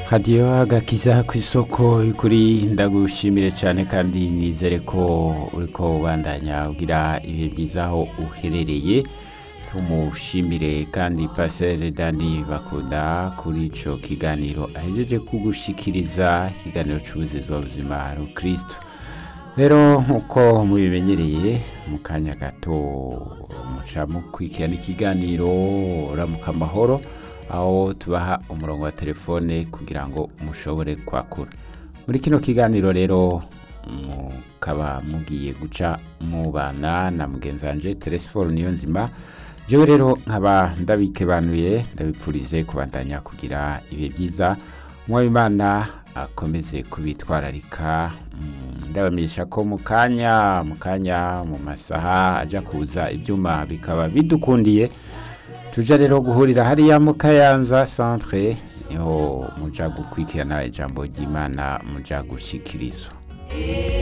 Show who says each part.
Speaker 1: hadiyo agakiza ku isoko kuri ndagushimire cyane kandi nizere ko uriko ubandanya ugira ibihe byiza aho uherereye tumushimire kandi pasere dani bakunda kuri ico kiganiro ahejeje kugushikiriza ikiganiro c'ubuzima buzima rukristo rero nk'uko mubimenyereye mu kanya gato muca mukurikirana ikiganiro ramuka amahoro aho tubaha umurongo wa telefone kugira ngo mushobore kwakura muri kino kiganiro rero mukaba mugiye guca mubana na mugenzi wanje telesiforo niyo nzima jewe rero nkaba ndabikebanuye ndabipfurize kubandanya kugira ibihe byiza umwabimana akomeze kubitwararika Mm, ndabamenyesha ko mu kanya mu kanya mu masaha aja kuza ibyuma bikaba bidukundiye tuja rero guhurira hariya mu kayanza centre niho muja gukurikirana ijambo ry'imana muja gushikirizwa